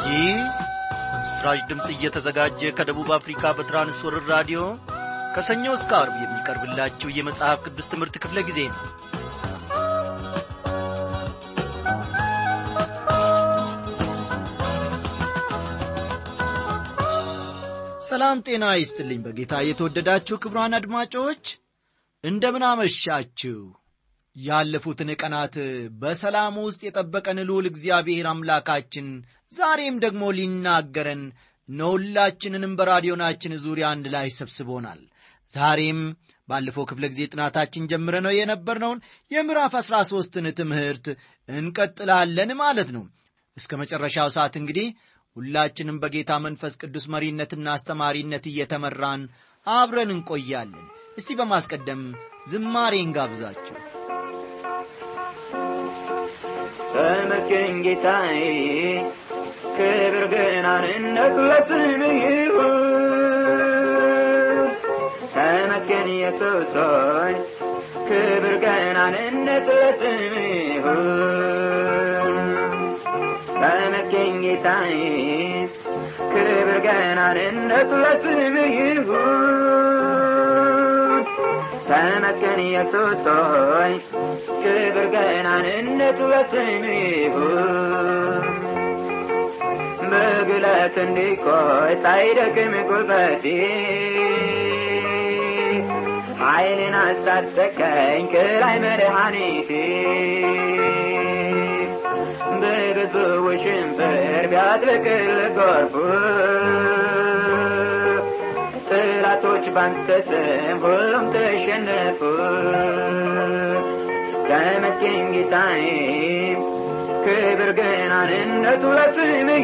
ይህ በምስራች ድምፅ እየተዘጋጀ ከደቡብ አፍሪካ በትራንስወርር ራዲዮ ከሰኞ እስከ አርብ የሚቀርብላችሁ የመጽሐፍ ቅዱስ ትምህርት ክፍለ ጊዜ ነው ሰላም ጤና ይስጥልኝ በጌታ የተወደዳችሁ ክብሯን አድማጮች እንደምን አመሻችሁ ያለፉትን ቀናት በሰላም ውስጥ የጠበቀን ልዑል እግዚአብሔር አምላካችን ዛሬም ደግሞ ሊናገረን ነሁላችንንም በራዲዮናችን ዙሪያ አንድ ላይ ሰብስቦናል ዛሬም ባለፈው ክፍለ ጊዜ ጥናታችን ጀምረ ነው የነበርነውን የምዕራፍ አሥራ ሦስትን ትምህርት እንቀጥላለን ማለት ነው እስከ መጨረሻው ሰዓት እንግዲህ ሁላችንም በጌታ መንፈስ ቅዱስ መሪነትና አስተማሪነት እየተመራን አብረን እንቆያለን እስቲ በማስቀደም ዝማሬ እንጋብዛችሁ ተመስገን ጌታዬ ክብር ገናንነት ለስምህ ይሁን ተመስገን ኢየሱስ ሆይ ክብር ገናንነት ለስምህ ይሁን ተመስገን ጌታዬ ክብር ገናንነት ለስምህ ይሁን ተመስገን ኢየሱስ ሆይ ክብር ገናንነት ለስምህ ይሁን በግለት እንዲቆይ ሳይደክም ጉልበቴ ኃይልን አስታጠቀኝ ከላይ መድኃኒቴ በብዙ ውሽንፍር ቢያጥለቅል ጎርፉ ጠላቶች ባንተ ስም ሁሉም ተሸነፉ ተመስገን ጌታዬ ክብር ገናንነቱ ለስምህ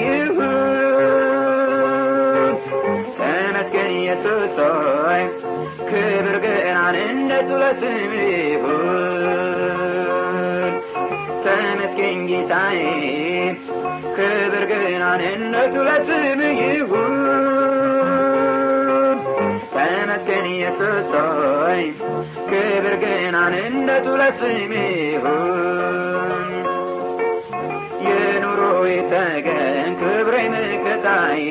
ይሁን ተመስገን ኢየሱስ ሆይ ክብር ገናንነቱ ለስምህ ይሁን ተመስገን ጌታዬ ክብር ገናንነቱ ለስምህ ይሁን ተመስገን ኢየሱስ ሆይ ክብር ገናንነቱ ለስምህ ይሁን የኑሮ የተገን ክብሬ ምክታዬ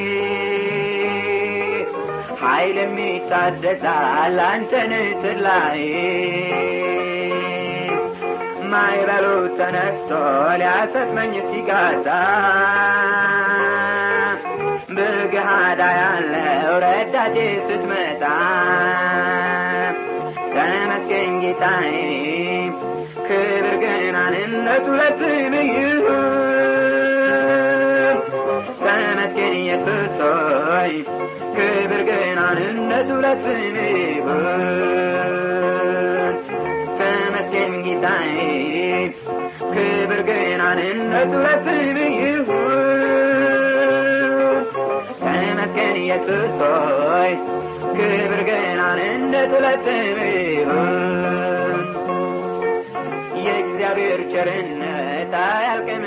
ኃይል የሚታደሳል አንተን ትላይ ማይበሉ ተነስቶ ሊያሰጥመኝ ሲጋዛ በገሃዳ ያለው ረዳቴ ስትመጣ ተመስገን ጌታዬ ክብር ገናንነቱ ለስምህ ይሁን ተመስገን ኢየሱስ ሆይ ክብር ገናንነቱ ለስምህ ይሁን ተመስገን ጌታዬ ክብር ገናንነቱ ለስምህ ይሁን ተመስገን ኢየሱስ ሆይ ክብር ገናንነቱ ለስምህ ይሁን የእግዚአብሔር ቸርነት አያልቅም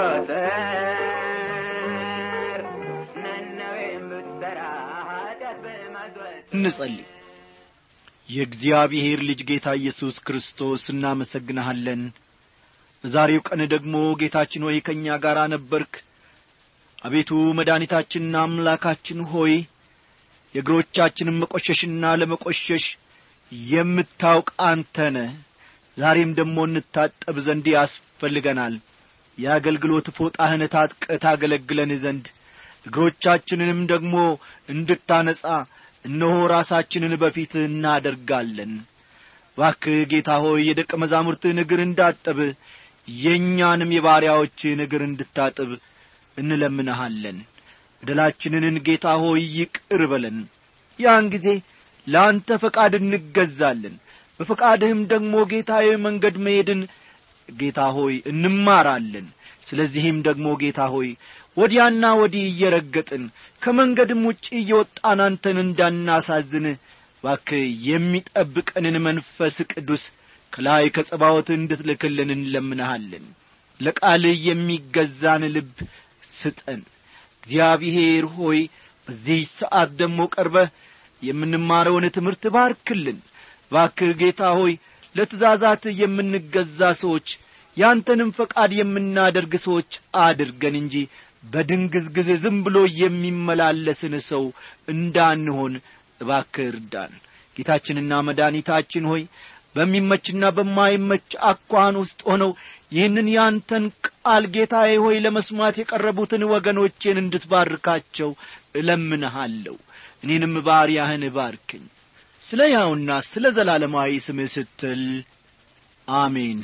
ቢቆጠር ነነዌም ብትሠራ ኃጢአት በማዘወትር እንጸልይ የእግዚአብሔር ልጅ ጌታ ኢየሱስ ክርስቶስ እናመሰግንሃለን በዛሬው ቀን ደግሞ ጌታችን ሆይ ከእኛ ጋር ነበርክ አቤቱ መድኃኒታችንና አምላካችን ሆይ የእግሮቻችንን መቈሸሽና ለመቈሸሽ የምታውቅ አንተነ ዛሬም ደግሞ እንታጠብ ዘንድ ያስፈልገናል የአገልግሎት ፎጣህን ታጥቀ ታገለግለን ዘንድ እግሮቻችንንም ደግሞ እንድታነጻ እነሆ ራሳችንን በፊት እናደርጋለን ባክህ ጌታ ሆይ የደቀ መዛሙርትህን እግር እንዳጠብ የእኛንም የባሪያዎችህን እግር እንድታጥብ እንለምንሃለን በደላችንን ጌታ ሆይ ይቅር በለን ያን ጊዜ ለአንተ ፈቃድ እንገዛለን በፈቃድህም ደግሞ ጌታዬ መንገድ መሄድን ጌታ ሆይ እንማራለን ስለዚህም ደግሞ ጌታ ሆይ ወዲያና ወዲህ እየረገጥን ከመንገድም ውጭ እየወጣን አንተን እንዳናሳዝን ባክ የሚጠብቀንን መንፈስ ቅዱስ ከላይ ከጸባወት እንድትልክልን እንለምንሃለን ለቃልህ የሚገዛን ልብ ስጠን እግዚአብሔር ሆይ በዚህ ሰዓት ደግሞ ቀርበህ የምንማረውን ትምህርት ባርክልን ባክህ ጌታ ሆይ ለትእዛዛት የምንገዛ ሰዎች ያንተንም ፈቃድ የምናደርግ ሰዎች አድርገን እንጂ በድንግዝግዝ ዝም ብሎ የሚመላለስን ሰው እንዳንሆን እባክህ እርዳን ጌታችንና መድኃኒታችን ሆይ በሚመችና በማይመች አኳን ውስጥ ሆነው ይህንን ያንተን ቃል ጌታዬ ሆይ ለመስማት የቀረቡትን ወገኖቼን እንድትባርካቸው እለምንሃለሁ እኔንም ባሪያህን እባርክኝ ስለ ያውና ስለ ዘላለማዊ ስምህ ስትል አሜን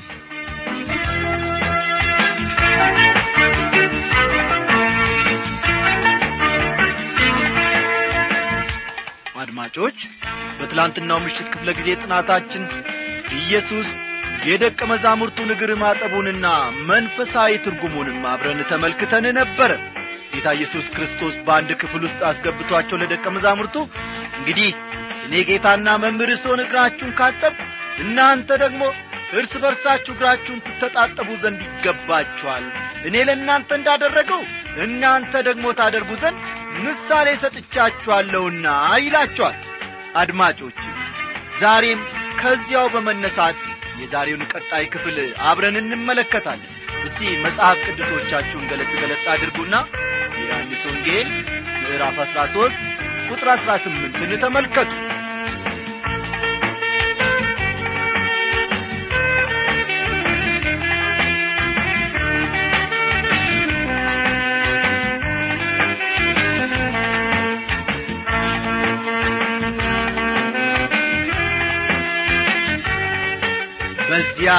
አድማጮች በትላንትናው ምሽት ክፍለ ጊዜ ጥናታችን ኢየሱስ የደቀ መዛሙርቱን እግር ማጠቡንና መንፈሳዊ ትርጉሙንም አብረን ተመልክተን ነበረ ጌታ ኢየሱስ ክርስቶስ በአንድ ክፍል ውስጥ አስገብቷቸው ለደቀ መዛሙርቱ እንግዲህ እኔ ጌታና መምህር ስሆን እግራችሁን ካጠብ እናንተ ደግሞ እርስ በርሳችሁ እግራችሁን ትተጣጠቡ ዘንድ ይገባችኋል እኔ ለእናንተ እንዳደረገው እናንተ ደግሞ ታደርጉ ዘንድ ምሳሌ ሰጥቻችኋለሁና ይላቸዋል አድማጮች ዛሬም ከዚያው በመነሳት የዛሬውን ቀጣይ ክፍል አብረን እንመለከታለን እስቲ መጽሐፍ ቅዱሶቻችሁን ገለጥ ገለጥ አድርጉና የዮሐንስ ወንጌል ምዕራፍ 13 ቁጥር 18ን ተመልከቱ በዚያ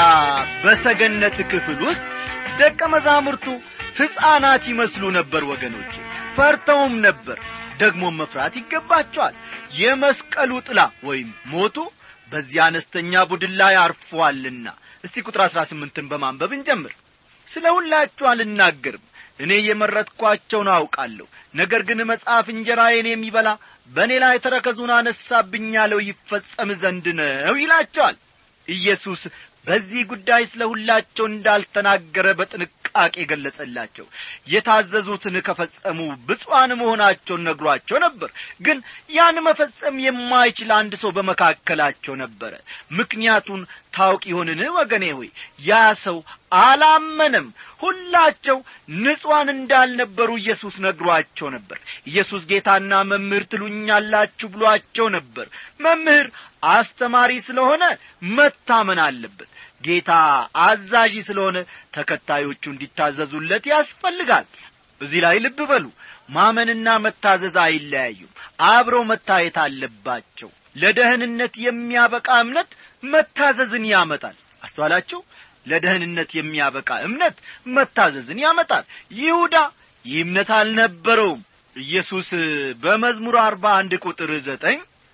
በሰገነት ክፍል ውስጥ ደቀ መዛሙርቱ ሕፃናት ይመስሉ ነበር ወገኖቼ ፈርተውም ነበር ደግሞም መፍራት ይገባቸዋል የመስቀሉ ጥላ ወይም ሞቱ በዚያ አነስተኛ ቡድን ላይ አርፏልና እስቲ ቁጥር አሥራ ስምንትን በማንበብ እንጀምር ስለ ሁላችሁ አልናገርም እኔ የመረጥኳቸውን አውቃለሁ ነገር ግን መጽሐፍ እንጀራዬን የሚበላ በእኔ ላይ ተረከዙን አነሳብኝ ያለው ይፈጸም ዘንድ ነው ይላቸዋል ኢየሱስ በዚህ ጉዳይ ስለ ሁላቸው እንዳልተናገረ በጥንቃቄ ገለጸላቸው የታዘዙትን ከፈጸሙ ብፁዓን መሆናቸውን ነግሯቸው ነበር ግን ያን መፈጸም የማይችል አንድ ሰው በመካከላቸው ነበረ ምክንያቱን ታውቅ ይሆንን ወገኔ ሆይ ያ ሰው አላመነም ሁላቸው ንጹሐን እንዳልነበሩ ኢየሱስ ነግሯቸው ነበር ኢየሱስ ጌታና መምህር ትሉኛላችሁ ብሏቸው ነበር መምህር አስተማሪ ስለሆነ መታመን አለበት ጌታ አዛዥ ስለሆነ ተከታዮቹ እንዲታዘዙለት ያስፈልጋል እዚህ ላይ ልብ በሉ ማመንና መታዘዝ አይለያዩም አብረው መታየት አለባቸው ለደህንነት የሚያበቃ እምነት መታዘዝን ያመጣል አስተዋላችሁ ለደህንነት የሚያበቃ እምነት መታዘዝን ያመጣል ይሁዳ ይህ እምነት አልነበረውም ኢየሱስ በመዝሙር አርባ አንድ ቁጥር ዘጠኝ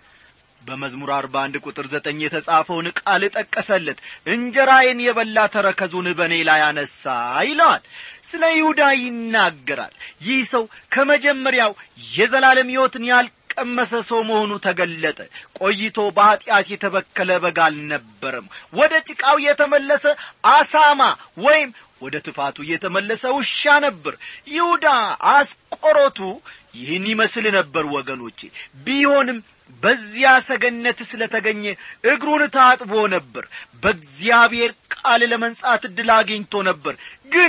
በመዝሙር አርባ አንድ ቁጥር ዘጠኝ የተጻፈውን ቃል ጠቀሰለት እንጀራዬን የበላ ተረከዙን በእኔ ላይ አነሳ ይለዋል ስለ ይሁዳ ይናገራል ይህ ሰው ከመጀመሪያው የዘላለም ሕይወትን ያልቀመሰ ሰው መሆኑ ተገለጠ ቆይቶ በኀጢአት የተበከለ በግ አልነበረም ወደ ጭቃው የተመለሰ አሳማ ወይም ወደ ትፋቱ የተመለሰ ውሻ ነበር ይሁዳ አስቆሮቱ ይህን ይመስል ነበር ወገኖቼ ቢሆንም በዚያ ሰገነት ስለ ተገኘ እግሩን ታጥቦ ነበር በእግዚአብሔር ቃል ለመንጻት ዕድል አግኝቶ ነበር ግን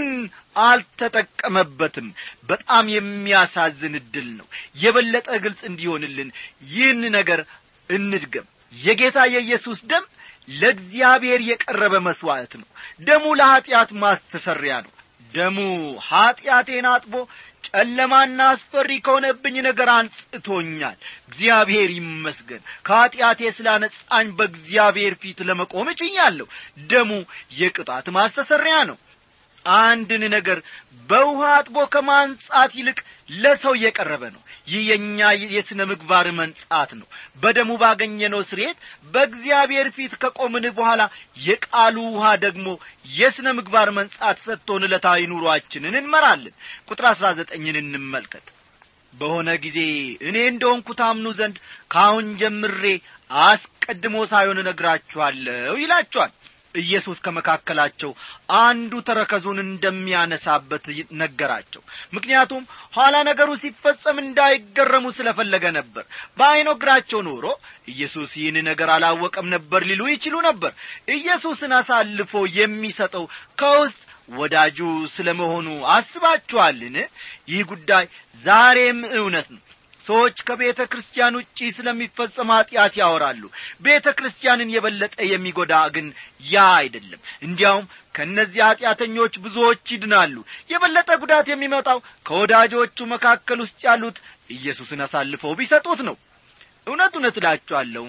አልተጠቀመበትም በጣም የሚያሳዝን ዕድል ነው የበለጠ ግልጽ እንዲሆንልን ይህን ነገር እንድገም የጌታ የኢየሱስ ደም ለእግዚአብሔር የቀረበ መሥዋዕት ነው ደሙ ለኀጢአት ማስተሰሪያ ነው ደሙ ኀጢአቴን አጥቦ ጨለማና አስፈሪ ከሆነብኝ ነገር አንጽቶኛል እግዚአብሔር ይመስገን ከኀጢአቴ ስላነጻኝ በእግዚአብሔር ፊት ለመቆም እችኛለሁ ደሙ የቅጣት ማስተሰሪያ ነው አንድን ነገር በውሃ አጥቦ ከማንጻት ይልቅ ለሰው የቀረበ ነው ይህ የእኛ የሥነ ምግባር መንጻት ነው በደሙ ባገኘነው ስርየት በእግዚአብሔር ፊት ከቆምን በኋላ የቃሉ ውሃ ደግሞ የሥነ ምግባር መንጻት ሰጥቶን ዕለታዊ ኑሯችንን እንመራለን ቁጥር አሥራ ዘጠኝን እንመልከት በሆነ ጊዜ እኔ እንደሆንኩ ታምኑ ዘንድ ከአሁን ጀምሬ አስቀድሞ ሳይሆን እነግራችኋለሁ ይላችኋል ኢየሱስ ከመካከላቸው አንዱ ተረከዙን እንደሚያነሳበት ነገራቸው ምክንያቱም ኋላ ነገሩ ሲፈጸም እንዳይገረሙ ስለፈለገ ነበር በአይኖግራቸው ኖሮ ኢየሱስ ይህን ነገር አላወቀም ነበር ሊሉ ይችሉ ነበር ኢየሱስን አሳልፎ የሚሰጠው ከውስጥ ወዳጁ ስለ መሆኑ አስባችኋልን ይህ ጉዳይ ዛሬም እውነት ነው ሰዎች ከቤተ ክርስቲያን ውጪ ስለሚፈጸም ኀጢአት ያወራሉ ቤተ ክርስቲያንን የበለጠ የሚጎዳ ግን ያ አይደለም እንዲያውም ከእነዚህ ኀጢአተኞች ብዙዎች ይድናሉ የበለጠ ጉዳት የሚመጣው ከወዳጆቹ መካከል ውስጥ ያሉት ኢየሱስን አሳልፈው ቢሰጡት ነው እውነት እውነት እላችኋለሁ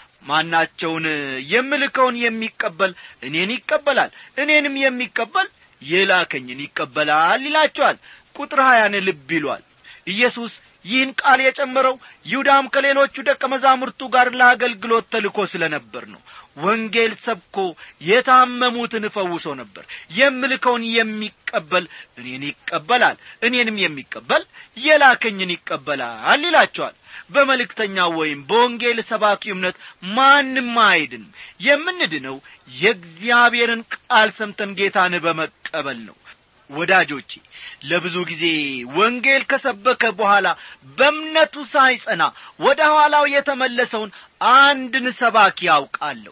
ማናቸውን የምልከውን የሚቀበል እኔን ይቀበላል እኔንም የሚቀበል የላከኝን ይቀበላል ይላቸዋል ቁጥር ሀያን ልብ ይሏል ኢየሱስ ይህን ቃል የጨመረው ይሁዳም ከሌሎቹ ደቀ መዛሙርቱ ጋር ለአገልግሎት ተልኮ ስለ ነበር ነው ወንጌል ሰብኮ የታመሙትን ፈውሶ ነበር የምልከውን የሚቀበል እኔን ይቀበላል እኔንም የሚቀበል የላከኝን ይቀበላል ይላቸዋል በመልእክተኛው ወይም በወንጌል ሰባኪ እምነት ማንም አይድንም የምንድነው የእግዚአብሔርን ቃል ሰምተን ጌታን በመቀበል ነው ወዳጆቼ ለብዙ ጊዜ ወንጌል ከሰበከ በኋላ በእምነቱ ሳይጸና ወደ ኋላው የተመለሰውን አንድን ሰባኪ ያውቃለሁ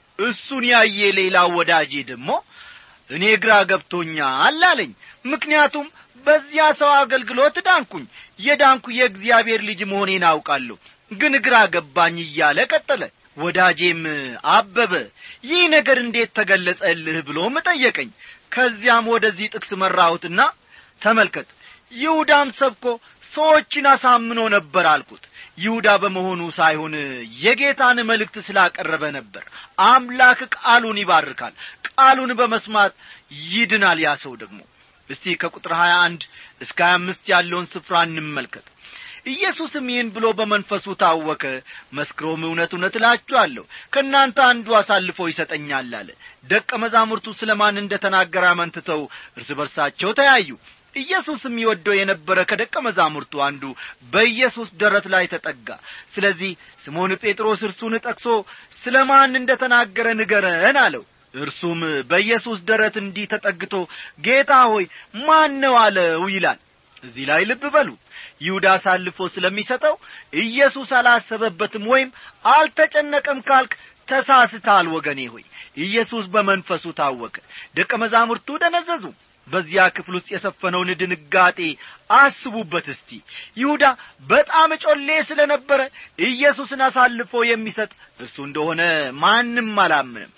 እሱን ያየ ሌላው ወዳጄ ደግሞ እኔ ግራ ገብቶኛል አለኝ ምክንያቱም በዚያ ሰው አገልግሎት ዳንኩኝ የዳንኩ የእግዚአብሔር ልጅ መሆኔን አውቃለሁ ግን ግራ ገባኝ እያለ ቀጠለ ወዳጄም አበበ ይህ ነገር እንዴት ተገለጸልህ ብሎም ጠየቀኝ ከዚያም ወደዚህ ጥቅስ መራሁትና ተመልከት ይሁዳም ሰብኮ ሰዎችን አሳምኖ ነበር አልኩት ይሁዳ በመሆኑ ሳይሆን የጌታን መልእክት ስላቀረበ ነበር አምላክ ቃሉን ይባርካል ቃሉን በመስማት ይድናል ያ ሰው ደግሞ እስቲ ከቁጥር 21 እስከ 25 ያለውን ስፍራ እንመልከት ኢየሱስም ይህን ብሎ በመንፈሱ ታወከ መስክሮም እውነት እውነት እላችኋለሁ ከእናንተ አንዱ አሳልፎ ይሰጠኛል አለ ደቀ መዛሙርቱ ስለ ማን እንደ ተናገረ አመንትተው እርስ በርሳቸው ተያዩ ኢየሱስም ይወደው የነበረ ከደቀ መዛሙርቱ አንዱ በኢየሱስ ደረት ላይ ተጠጋ ስለዚህ ስምዖን ጴጥሮስ እርሱን ጠቅሶ ስለ ማን እንደ ተናገረ ንገረን አለው እርሱም በኢየሱስ ደረት እንዲህ ተጠግቶ ጌታ ሆይ ማን ነው አለው ይላል እዚህ ላይ ልብ በሉ ይሁዳ አሳልፎ ስለሚሰጠው ኢየሱስ አላሰበበትም ወይም አልተጨነቀም ካልክ ተሳስታል ወገኔ ሆይ ኢየሱስ በመንፈሱ ታወቀ ደቀ መዛሙርቱ ደነዘዙ በዚያ ክፍል ውስጥ የሰፈነውን ድንጋጤ አስቡበት እስቲ ይሁዳ በጣም ጮሌ ስለ ነበረ ኢየሱስን አሳልፎ የሚሰጥ እርሱ እንደሆነ ማንም አላምንም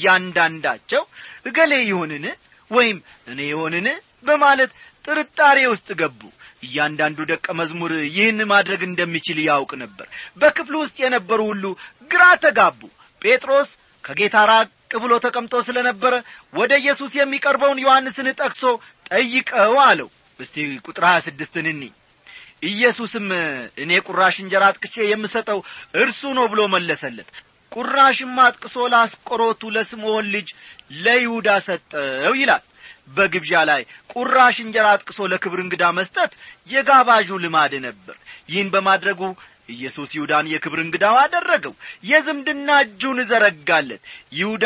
እያንዳንዳቸው እገሌ ይሆንን ወይም እኔ ይሆንን በማለት ጥርጣሬ ውስጥ ገቡ እያንዳንዱ ደቀ መዝሙር ይህን ማድረግ እንደሚችል ያውቅ ነበር በክፍሉ ውስጥ የነበሩ ሁሉ ግራ ተጋቡ ጴጥሮስ ከጌታ ራቅ ብሎ ተቀምጦ ስለ ነበረ ወደ ኢየሱስ የሚቀርበውን ዮሐንስን ጠቅሶ ጠይቀው አለው እስቲ ቁጥር ሀያ ስድስትን እኒ ኢየሱስም እኔ ቁራሽ እንጀራ አጥቅቼ የምሰጠው እርሱ ነው ብሎ መለሰለት ቁራሽም አጥቅሶ ላስቆሮቱ ለስምዖን ልጅ ለይሁዳ ሰጠው ይላል በግብዣ ላይ ቁራሽ እንጀራ አጥቅሶ ለክብር እንግዳ መስጠት የጋባዡ ልማድ ነበር ይህን በማድረጉ ኢየሱስ ይሁዳን የክብር እንግዳው አደረገው የዝምድና እጁን ዘረጋለት ይሁዳ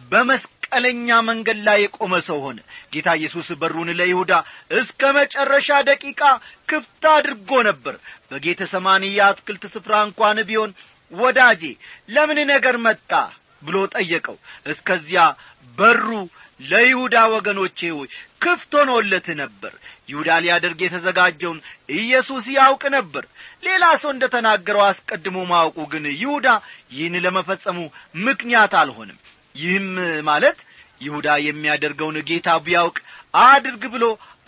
በመስቀለኛ መንገድ ላይ የቆመ ሰው ሆነ ጌታ ኢየሱስ በሩን ለይሁዳ እስከ መጨረሻ ደቂቃ ክፍት አድርጎ ነበር በጌተ ሰማኒ የአትክልት ስፍራ እንኳን ቢሆን ወዳጄ ለምን ነገር መጣ ብሎ ጠየቀው እስከዚያ በሩ ለይሁዳ ወገኖቼ ሆይ ክፍት ሆኖለት ነበር ይሁዳ ሊያደርግ የተዘጋጀውን ኢየሱስ ያውቅ ነበር ሌላ ሰው እንደ ተናገረው አስቀድሞ ማወቁ ግን ይሁዳ ይህን ለመፈጸሙ ምክንያት አልሆንም ይህም ማለት ይሁዳ የሚያደርገውን ጌታ ቢያውቅ አድርግ ብሎ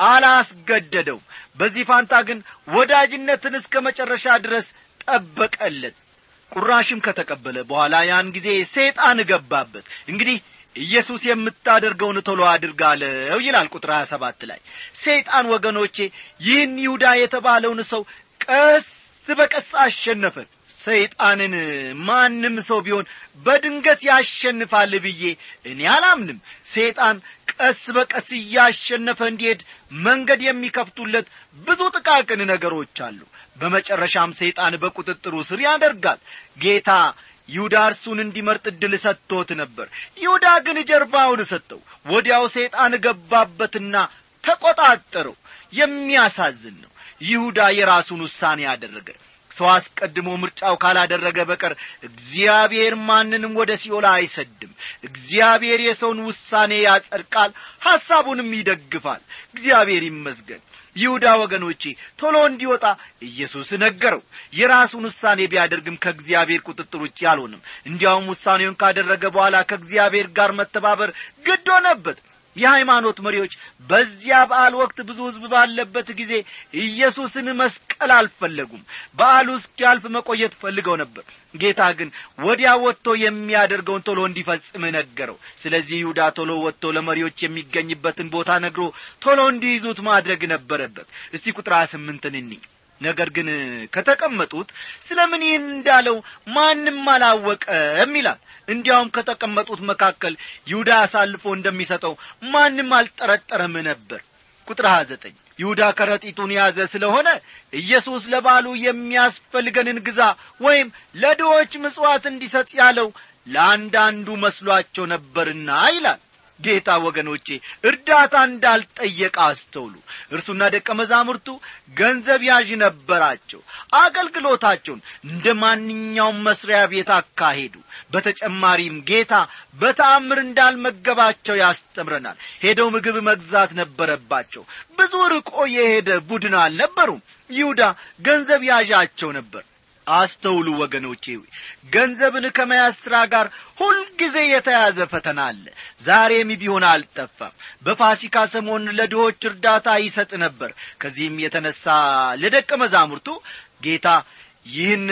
አላስገደደው በዚህ ፋንታ ግን ወዳጅነትን እስከ መጨረሻ ድረስ ጠበቀለት ቁራሽም ከተቀበለ በኋላ ያን ጊዜ ሰይጣን ገባበት እንግዲህ ኢየሱስ የምታደርገውን ቶሎ አድርጋለው ይላል ቁጥር 27 ላይ ሰይጣን ወገኖቼ ይህን ይሁዳ የተባለውን ሰው ቀስ በቀስ አሸነፈ ሰይጣንን ማንም ሰው ቢሆን በድንገት ያሸንፋል ብዬ እኔ አላምንም ሰይጣን ቀስ በቀስ እያሸነፈ እንዲሄድ መንገድ የሚከፍቱለት ብዙ ጥቃቅን ነገሮች አሉ በመጨረሻም ሰይጣን በቁጥጥሩ ስር ያደርጋል ጌታ ይሁዳ እርሱን እንዲመርጥ ዕድል ሰጥቶት ነበር ይሁዳ ግን ጀርባውን ሰጠው ወዲያው ሰይጣን ገባበትና ተቆጣጠረው የሚያሳዝን ነው ይሁዳ የራሱን ውሳኔ ያደረገ ሰው አስቀድሞ ምርጫው ካላደረገ በቀር እግዚአብሔር ማንንም ወደ ሲኦል አይሰድም እግዚአብሔር የሰውን ውሳኔ ያጸድቃል ሐሳቡንም ይደግፋል እግዚአብሔር ይመስገን ይሁዳ ወገኖቼ ቶሎ እንዲወጣ ኢየሱስ ነገረው የራሱን ውሳኔ ቢያደርግም ከእግዚአብሔር ቁጥጥር ውጭ አልሆንም እንዲያውም ውሳኔውን ካደረገ በኋላ ከእግዚአብሔር ጋር መተባበር ግድ ሆነበት የሃይማኖት መሪዎች በዚያ በዓል ወቅት ብዙ ሕዝብ ባለበት ጊዜ ኢየሱስን መስቀል አልፈለጉም በዓሉ እስኪያልፍ መቆየት ፈልገው ነበር ጌታ ግን ወዲያ ወጥቶ የሚያደርገውን ቶሎ እንዲፈጽም ነገረው ስለዚህ ይሁዳ ቶሎ ወጥቶ ለመሪዎች የሚገኝበትን ቦታ ነግሮ ቶሎ እንዲይዙት ማድረግ ነበረበት እስቲ ቁጥር ስምንትን እኒ ነገር ግን ከተቀመጡት ስለ ምን ይህን እንዳለው ማንም አላወቀም ይላል እንዲያውም ከተቀመጡት መካከል ይሁዳ አሳልፎ እንደሚሰጠው ማንም አልጠረጠረም ነበር ቁጥር 29 ይሁዳ ከረጢቱን የያዘ ስለሆነ ኢየሱስ ለባሉ የሚያስፈልገንን ግዛ ወይም ለድሆች ምጽዋት እንዲሰጥ ያለው ለአንዳንዱ መስሏቸው ነበርና ይላል ጌታ ወገኖቼ እርዳታ እንዳልጠየቀ አስተውሉ እርሱና ደቀ መዛሙርቱ ገንዘብ ያዥ ነበራቸው አገልግሎታቸውን እንደ ማንኛውም መስሪያ ቤት አካሄዱ በተጨማሪም ጌታ በተአምር እንዳልመገባቸው ያስተምረናል ሄደው ምግብ መግዛት ነበረባቸው ብዙ ርቆ የሄደ ቡድን አልነበሩም ይሁዳ ገንዘብ ያዣቸው ነበር አስተውሉ ወገኖቼ ገንዘብን ከመያዝ ሥራ ጋር ሁልጊዜ የተያዘ ፈተና አለ ዛሬም ቢሆን አልጠፋም በፋሲካ ሰሞን ለድሆች እርዳታ ይሰጥ ነበር ከዚህም የተነሳ ለደቀ መዛሙርቱ ጌታ ይህን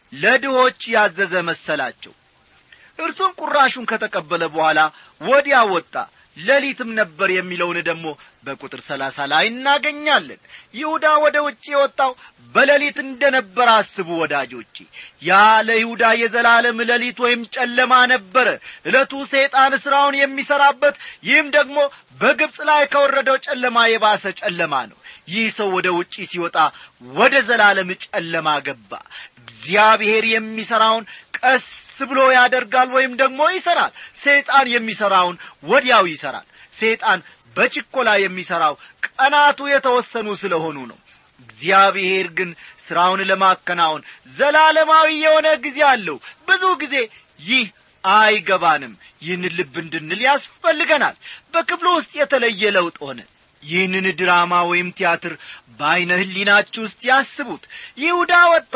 ለድሆች ያዘዘ መሰላቸው እርሱም ቁራሹን ከተቀበለ በኋላ ወዲያ ወጣ ሌሊትም ነበር የሚለውን ደግሞ በቁጥር ሰላሳ ላይ እናገኛለን ይሁዳ ወደ ውጭ የወጣው በሌሊት እንደ ነበር አስቡ ወዳጆቼ ያ ለይሁዳ የዘላለም ሌሊት ወይም ጨለማ ነበረ ዕለቱ ሰይጣን ሥራውን የሚሠራበት ይህም ደግሞ በግብፅ ላይ ከወረደው ጨለማ የባሰ ጨለማ ነው ይህ ሰው ወደ ውጪ ሲወጣ ወደ ዘላለም ጨለማ ገባ እግዚአብሔር የሚሠራውን ቀስ ብሎ ያደርጋል ወይም ደግሞ ይሠራል ሰይጣን የሚሠራውን ወዲያው ይሠራል ሰይጣን በችኮላ የሚሠራው ቀናቱ የተወሰኑ ስለሆኑ ነው እግዚአብሔር ግን ሥራውን ለማከናወን ዘላለማዊ የሆነ ጊዜ አለው ብዙ ጊዜ ይህ አይገባንም ይህን ልብ እንድንል ያስፈልገናል በክፍሉ ውስጥ የተለየ ለውጥ ሆነ ይህንን ድራማ ወይም ቲያትር በዐይነ ህሊናችሁ ውስጥ ያስቡት ይሁዳ ወጣ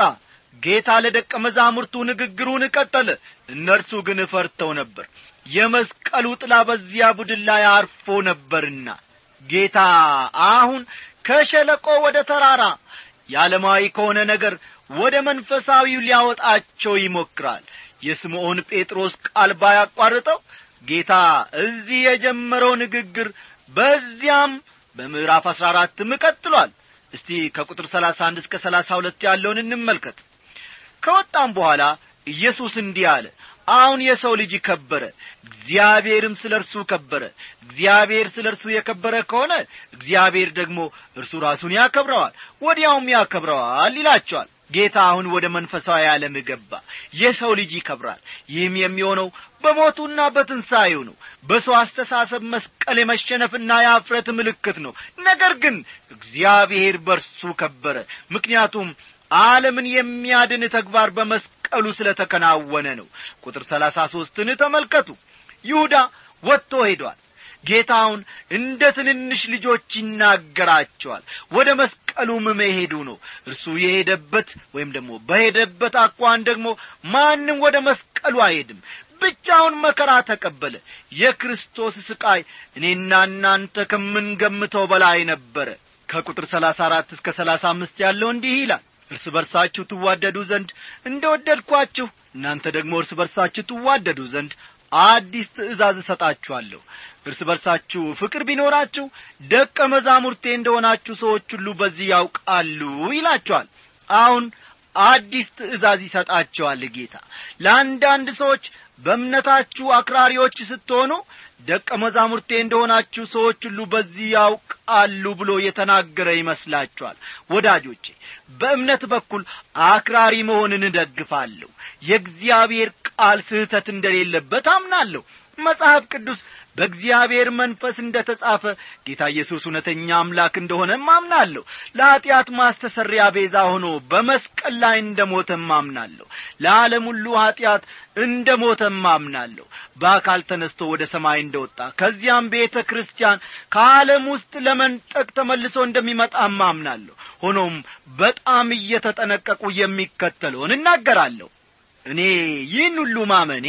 ጌታ ለደቀ መዛሙርቱ ንግግሩን ቀጠለ እነርሱ ግን ፈርተው ነበር የመስቀሉ ጥላ በዚያ ቡድን ላይ አርፎ ነበርና ጌታ አሁን ከሸለቆ ወደ ተራራ የዓለማዊ ከሆነ ነገር ወደ መንፈሳዊው ሊያወጣቸው ይሞክራል የስምዖን ጴጥሮስ ቃል ባያቋርጠው ጌታ እዚህ የጀመረው ንግግር በዚያም በምዕራፍ አሥራ አራትም ቀጥሏል እስቲ ከቁጥር ሰላሳ አንድ እስከ ሰላሳ ሁለት ያለውን እንመልከት ከወጣም በኋላ ኢየሱስ እንዲህ አለ አሁን የሰው ልጅ ከበረ እግዚአብሔርም ስለ እርሱ ከበረ እግዚአብሔር ስለ እርሱ የከበረ ከሆነ እግዚአብሔር ደግሞ እርሱ ራሱን ያከብረዋል ወዲያውም ያከብረዋል ይላቸዋል ጌታ አሁን ወደ መንፈሳዊ ዓለም ገባ የሰው ልጅ ይከብራል ይህም የሚሆነው በሞቱና በትንሣኤው ነው በሰው አስተሳሰብ መስቀል የመሸነፍና የአፍረት ምልክት ነው ነገር ግን እግዚአብሔር በርሱ ከበረ ምክንያቱም ዓለምን የሚያድን ተግባር በመስቀሉ ስለ ተከናወነ ነው ቁጥር ሰላሳ ሦስትን ተመልከቱ ይሁዳ ወጥቶ ሄዷል ጌታውን እንደ ትንንሽ ልጆች ይናገራቸዋል ወደ መስቀሉም መሄዱ ነው እርሱ የሄደበት ወይም ደግሞ በሄደበት አኳን ደግሞ ማንም ወደ መስቀሉ አይሄድም ብቻውን መከራ ተቀበለ የክርስቶስ ስቃይ እኔና እናንተ ከምንገምተው በላይ ነበረ ከቁጥር ሰላሳ አራት እስከ ሰላሳ አምስት ያለው እንዲህ ይላል እርስ በርሳችሁ ትዋደዱ ዘንድ እንደ ወደድኳችሁ እናንተ ደግሞ እርስ በርሳችሁ ትዋደዱ ዘንድ አዲስ ትእዛዝ እሰጣችኋለሁ እርስ በርሳችሁ ፍቅር ቢኖራችሁ ደቀ መዛሙርቴ እንደሆናችሁ ሰዎች ሁሉ በዚህ ያውቃሉ ይላቸዋል አሁን አዲስ ትእዛዝ ይሰጣቸዋል ጌታ ለአንዳንድ ሰዎች በእምነታችሁ አክራሪዎች ስትሆኑ ደቀ መዛሙርቴ እንደሆናችሁ ሰዎች ሁሉ በዚህ ያውቃሉ ብሎ የተናገረ ይመስላችኋል ወዳጆቼ በእምነት በኩል አክራሪ መሆንን እደግፋለሁ የእግዚአብሔር ቃል ስህተት እንደሌለበት አምናለሁ መጽሐፍ ቅዱስ በእግዚአብሔር መንፈስ እንደ ተጻፈ ጌታ ኢየሱስ እውነተኛ አምላክ እንደሆነ ማምናለሁ ለኀጢአት ማስተሰሪያ ቤዛ ሆኖ በመስቀል ላይ እንደ ሞተ ማምናለሁ ለዓለም ሁሉ ኀጢአት እንደ ሞተ ማምናለሁ በአካል ተነስቶ ወደ ሰማይ እንደወጣ ከዚያም ቤተ ክርስቲያን ከዓለም ውስጥ ለመንጠቅ ተመልሶ እንደሚመጣ ማምናለሁ ሆኖም በጣም እየተጠነቀቁ የሚከተለውን እናገራለሁ እኔ ይህን ሁሉ ማመኔ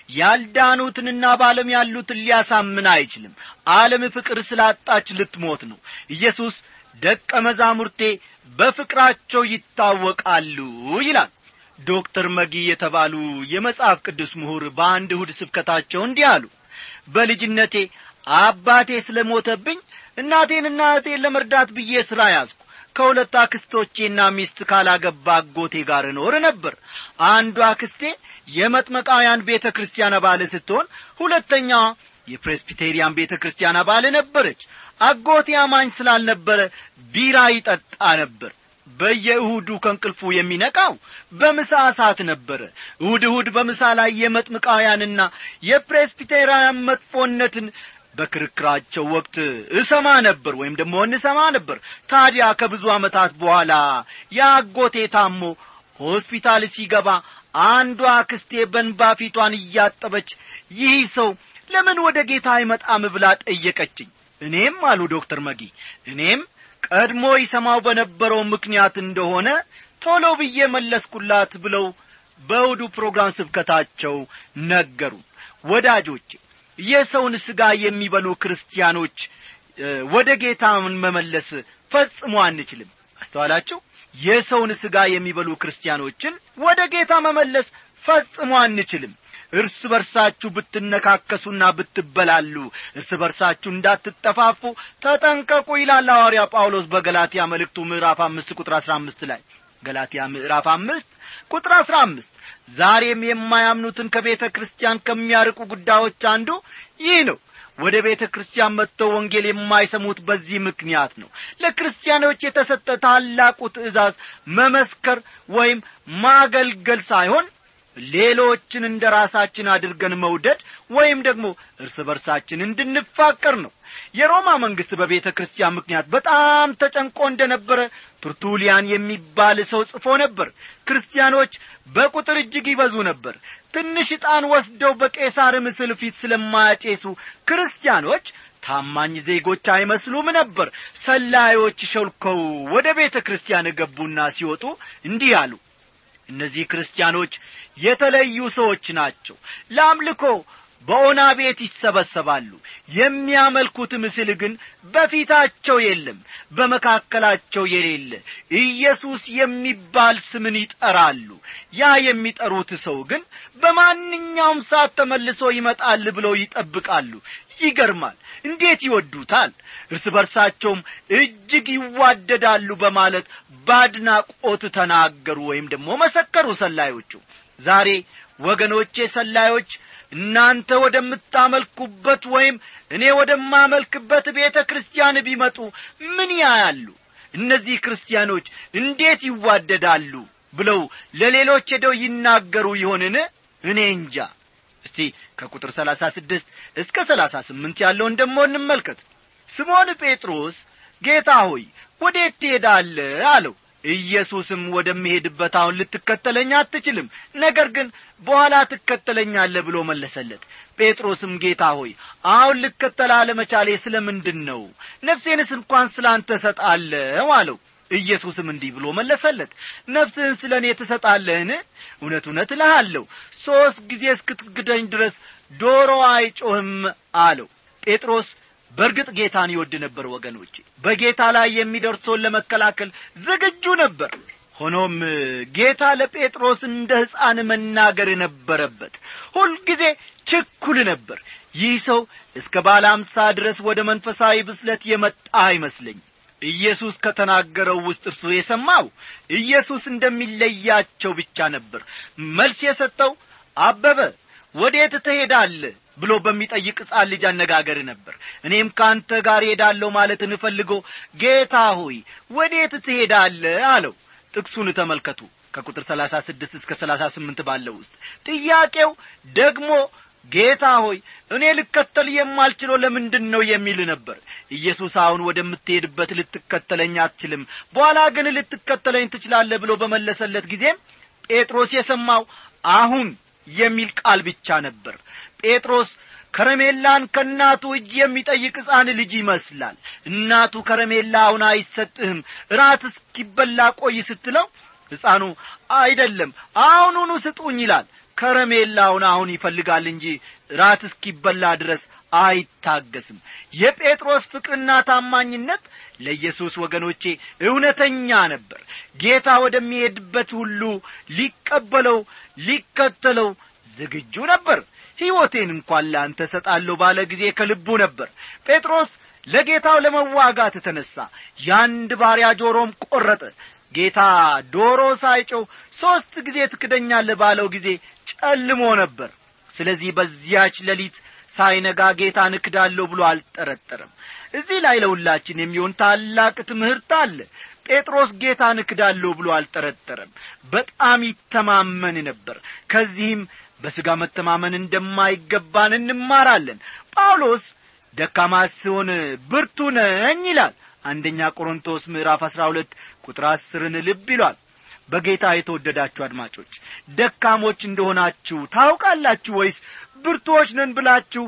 ያልዳኑትንና በዓለም ያሉትን ሊያሳምን አይችልም ዓለም ፍቅር ስላጣች ልትሞት ነው ኢየሱስ ደቀ መዛሙርቴ በፍቅራቸው ይታወቃሉ ይላል ዶክተር መጊ የተባሉ የመጽሐፍ ቅዱስ ምሁር በአንድ እሁድ ስብከታቸው እንዲህ አሉ በልጅነቴ አባቴ ስለ ሞተብኝ እናቴንና እህቴን ለመርዳት ብዬ ሥራ ያዝኩ ከሁለት አክስቶቼና ሚስት ካላገባ አጎቴ ጋር እኖር ነበር አንዷ አክስቴ የመጥመቃውያን ቤተ ክርስቲያን አባል ስትሆን ሁለተኛዋ የፕሬስቢቴሪያን ቤተ ክርስቲያን አባል ነበረች አጎቴ አማኝ ስላልነበረ ቢራ ይጠጣ ነበር በየእሁዱ ከእንቅልፉ የሚነቃው በምሳ ሰዓት ነበረ እሁድ እሁድ በምሳ ላይ የመጥምቃውያንና የፕሬስቢቴራውያን መጥፎነትን በክርክራቸው ወቅት እሰማ ነበር ወይም ደግሞ እንሰማ ነበር ታዲያ ከብዙ ዓመታት በኋላ የአጎቴ ታሞ ሆስፒታል ሲገባ አንዷ አክስቴ በንባ ፊቷን እያጠበች ይህ ሰው ለምን ወደ ጌታ አይመጣም ብላ ጠየቀችኝ እኔም አሉ ዶክተር መጊ እኔም ቀድሞ ይሰማው በነበረው ምክንያት እንደሆነ ቶሎ ብዬ መለስኩላት ብለው በእሁዱ ፕሮግራም ስብከታቸው ነገሩ ወዳጆቼ የሰውን ሥጋ የሚበሉ ክርስቲያኖች ወደ ጌታ መመለስ ፈጽሞ አንችልም አስተዋላችሁ የሰውን ሥጋ የሚበሉ ክርስቲያኖችን ወደ ጌታ መመለስ ፈጽሞ አንችልም እርስ በርሳችሁ ብትነካከሱና ብትበላሉ እርስ በርሳችሁ እንዳትጠፋፉ ተጠንቀቁ ይላል ሐዋርያ ጳውሎስ በገላትያ መልእክቱ ምዕራፍ አምስት ቁጥር አሥራ አምስት ላይ ገላትያ ምዕራፍ አምስት ቁጥር አሥራ አምስት ዛሬም የማያምኑትን ከቤተ ክርስቲያን ከሚያርቁ ጉዳዮች አንዱ ይህ ነው ወደ ቤተ ክርስቲያን መጥተው ወንጌል የማይሰሙት በዚህ ምክንያት ነው ለክርስቲያኖች የተሰጠ ታላቁ ትእዛዝ መመስከር ወይም ማገልገል ሳይሆን ሌሎችን እንደ ራሳችን አድርገን መውደድ ወይም ደግሞ እርስ በርሳችን እንድንፋቀር ነው የሮማ መንግሥት በቤተ ክርስቲያን ምክንያት በጣም ተጨንቆ እንደነበረ ቱርቱሊያን የሚባል ሰው ጽፎ ነበር ክርስቲያኖች በቁጥር እጅግ ይበዙ ነበር ትንሽ ዕጣን ወስደው በቄሳር ምስል ፊት ስለማያጬሱ ክርስቲያኖች ታማኝ ዜጎች አይመስሉም ነበር ሰላዮች ሸልከው ወደ ቤተ ክርስቲያን ገቡና ሲወጡ እንዲህ አሉ እነዚህ ክርስቲያኖች የተለዩ ሰዎች ናቸው ለአምልኮ በኦና ቤት ይሰበሰባሉ የሚያመልኩት ምስል ግን በፊታቸው የለም በመካከላቸው የሌለ ኢየሱስ የሚባል ስምን ይጠራሉ ያ የሚጠሩት ሰው ግን በማንኛውም ሰዓት ተመልሶ ይመጣል ብለው ይጠብቃሉ ይገርማል እንዴት ይወዱታል እርስ በርሳቸውም እጅግ ይዋደዳሉ በማለት በአድናቆት ተናገሩ ወይም ደግሞ መሰከሩ ሰላዮቹ ዛሬ ወገኖቼ ሰላዮች እናንተ ወደምታመልኩበት ወይም እኔ ወደማመልክበት ቤተ ክርስቲያን ቢመጡ ምን ያያሉ እነዚህ ክርስቲያኖች እንዴት ይዋደዳሉ ብለው ለሌሎች ሄደው ይናገሩ ይሆንን እኔ እንጃ እስቲ ከቁጥር ሰላሳ ስድስት እስከ ሰላሳ ስምንት ያለውን ደሞ እንመልከት ስምዖን ጴጥሮስ ጌታ ሆይ ወዴት ትሄዳለህ አለው ኢየሱስም ወደሚሄድበት አሁን ልትከተለኝ አትችልም ነገር ግን በኋላ ትከተለኛለህ ብሎ መለሰለት ጴጥሮስም ጌታ ሆይ አሁን ልከተል አለመቻሌ ስለ ምንድን ነው ነፍሴንስ እንኳን ስለ አንተ እሰጣለሁ አለው ኢየሱስም እንዲህ ብሎ መለሰለት ነፍስህን ስለ እኔ ትሰጣለህን እውነት እውነት እልሃለሁ ሦስት ጊዜ እስክትግደኝ ድረስ ዶሮ አይጮህም አለው ጴጥሮስ በእርግጥ ጌታን ይወድ ነበር ወገኖቼ በጌታ ላይ የሚደርሰውን ለመከላከል ዝግጁ ነበር ሆኖም ጌታ ለጴጥሮስ እንደ ሕፃን መናገር ነበረበት ሁልጊዜ ችኩል ነበር ይህ ሰው እስከ ባለ አምሳ ድረስ ወደ መንፈሳዊ ብስለት የመጣ አይመስለኝ ኢየሱስ ከተናገረው ውስጥ እርሱ የሰማው ኢየሱስ እንደሚለያቸው ብቻ ነበር መልስ የሰጠው አበበ ወዴት ትሄዳለህ ብሎ በሚጠይቅ ሕፃን ልጅ አነጋገር ነበር እኔም ከአንተ ጋር ሄዳለሁ ማለት እንፈልጎ ጌታ ሆይ ወዴት ትሄዳለህ አለው ጥቅሱን ተመልከቱ ከቁጥር 36 እስከ 38 ባለው ውስጥ ጥያቄው ደግሞ ጌታ ሆይ እኔ ልከተል የማልችለው ለምንድን ነው የሚል ነበር ኢየሱስ አሁን ወደምትሄድበት ልትከተለኝ አትችልም በኋላ ግን ልትከተለኝ ትችላለህ ብሎ በመለሰለት ጊዜም ጴጥሮስ የሰማው አሁን የሚል ቃል ብቻ ነበር ጴጥሮስ ከረሜላን ከእናቱ እጅ የሚጠይቅ ሕፃን ልጅ ይመስላል እናቱ ከረሜላ አሁን አይሰጥህም እራት እስኪበላ ቆይ ስትለው ሕፃኑ አይደለም አሁኑኑ ስጡኝ ይላል ከረሜላውን አሁን ይፈልጋል እንጂ ራት እስኪበላ ድረስ አይታገስም የጴጥሮስ ፍቅርና ታማኝነት ለኢየሱስ ወገኖቼ እውነተኛ ነበር ጌታ ወደሚሄድበት ሁሉ ሊቀበለው ሊከተለው ዝግጁ ነበር ሕይወቴን እንኳን ለአንተ ሰጣለሁ ባለ ጊዜ ከልቡ ነበር ጴጥሮስ ለጌታው ለመዋጋት ተነሣ ያንድ ባሪያ ጆሮም ቈረጠ ጌታ ዶሮ ሳይጨው ሦስት ጊዜ ትክደኛለህ ባለው ጊዜ ጨልሞ ነበር ስለዚህ በዚያች ሌሊት ሳይነጋ ጌታን እክዳለሁ ብሎ አልጠረጠረም እዚህ ላይ ለሁላችን የሚሆን ታላቅ ትምህርት አለ ጴጥሮስ ጌታን እክዳለሁ ብሎ አልጠረጠረም በጣም ይተማመን ነበር ከዚህም በሥጋ መተማመን እንደማይገባን እንማራለን ጳውሎስ ደካማ ሲሆን ብርቱ ነኝ ይላል አንደኛ ቆሮንቶስ ምዕራፍ አሥራ ሁለት ቁጥር አስርን ልብ ይሏል በጌታ የተወደዳችሁ አድማጮች ደካሞች እንደሆናችሁ ታውቃላችሁ ወይስ ብርቱዎች ነን ብላችሁ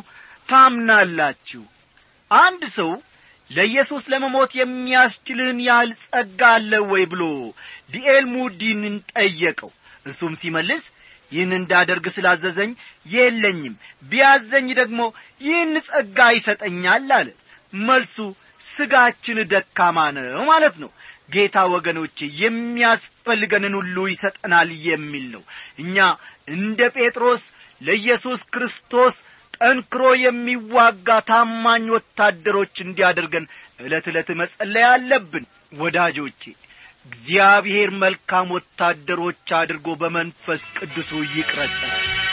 ታምናላችሁ አንድ ሰው ለኢየሱስ ለመሞት የሚያስችልህን ያህል ጸጋ አለ ወይ ብሎ ዲኤል ሙዲንን ጠየቀው እሱም ሲመልስ ይህን እንዳደርግ ስላዘዘኝ የለኝም ቢያዘኝ ደግሞ ይህን ጸጋ ይሰጠኛል አለ መልሱ ስጋችን ደካማ ነው ማለት ነው ጌታ ወገኖቼ የሚያስፈልገንን ሁሉ ይሰጠናል የሚል ነው እኛ እንደ ጴጥሮስ ለኢየሱስ ክርስቶስ ጠንክሮ የሚዋጋ ታማኝ ወታደሮች እንዲያደርገን ዕለት ዕለት መጸለይ አለብን ወዳጆቼ እግዚአብሔር መልካም ወታደሮች አድርጎ በመንፈስ ቅዱሱ ይቅረጸን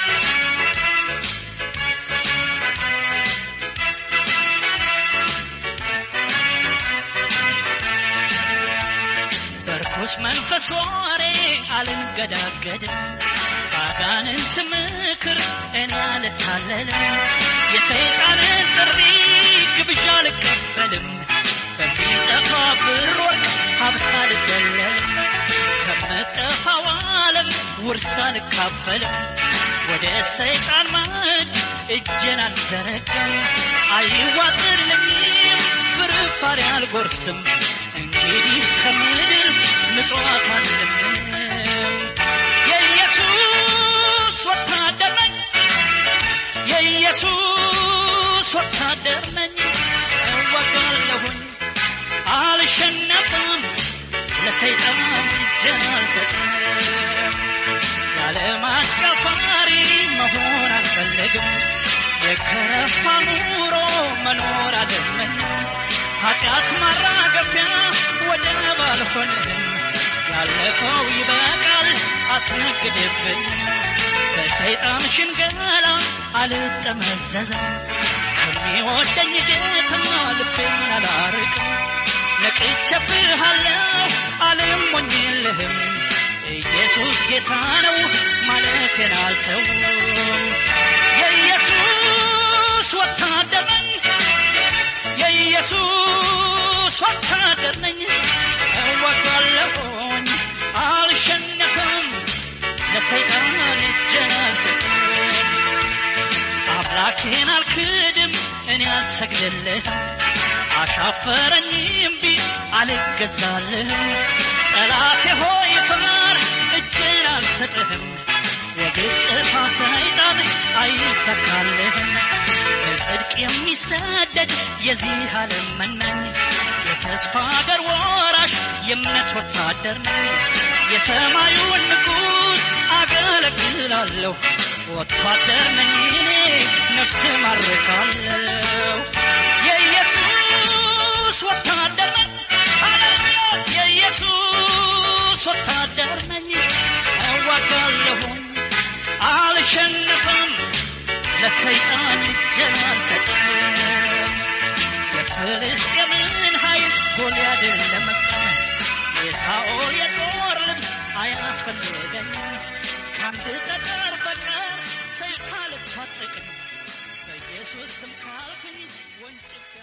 በርኩስ መንፈስ ወሬ አልንገዳገድም ባጋንንት ምክር እኔ አልታለልም የሰይጣንን ጥሪ ግብዣ አልቀበልም በሚጠፋ ብር ወርቅ ሀብት አልደለልም ከምጠፋው ዓለም ውርስ አልካፈልም ወደ ሰይጣን ማጅ እጄን አልዘረጋም አይዋጥልኝም ፍርፋሪ አልጎርስም እንግዲህ ከምድር ምጽዋት አልለምንም የኢየሱስ ወታደር ነኝ የኢየሱስ ወታደር ነኝ እወጋለሁኝ አልሸነፍም ለሰይጣን እጄን አልሰጥም ያለማጫፋሪ መሆን አልፈልግም የከረፋ ኑሮ መኖር አልመኝም ኃጢአት ማራገፊያ ወደብ አልሆንም ያለፈው ይበቃል አትነግድብኝ በሰይጣን ሽንገላ አልጠመዘዝም ከሚወደኝ ጌታ ልቤን አላርቅም ነቅቼብሃለሁ አልሞኝልህም ኢየሱስ ጌታ ነው ማለቴን አልተውም የኢየሱስ ወታደር ነኝ የኢየሱስ ወታደር ነኝ እወጋለሁኝ አልሸነፍም ለሰይጣን እጄን አልሰጥም አምላኬን አልክድም እኔ አልሰግድልህም አሻፈረኝ እምቢ አልገዛልህም ጠላቴ ሆይ ፍር እጄን አልሰጥህም የግጥፋ ሰይጣን አይሰካልህም በጽድቅ የሚሰደድ የዚህ ዓለም መናኝ የተስፋ አገር ወራሽ የእምነት ወታደር ነኝ የሰማዩን ንጉሥ አገለግላለሁ ወታደር ነኝ እኔ ነፍስ ማርካለሁ የኢየሱስ ወታደር ነኝ ሃሌሉያ የኢየሱስ ወታደር ነኝ እዋጋለሁኝ አልሸነፍም ለሰይጣን እጄን አልሰጥም የፍልስጤምን ኃይል ጎልያድን ለመቅጠም የሳኦል የጦር ልብስ አያስፈልገኝም ከአንድ ጠጠር በቀር ሰይፍ አልፋ አልታጠቅም በኢየሱስ ስም ካልኩኝ ወንጭፍ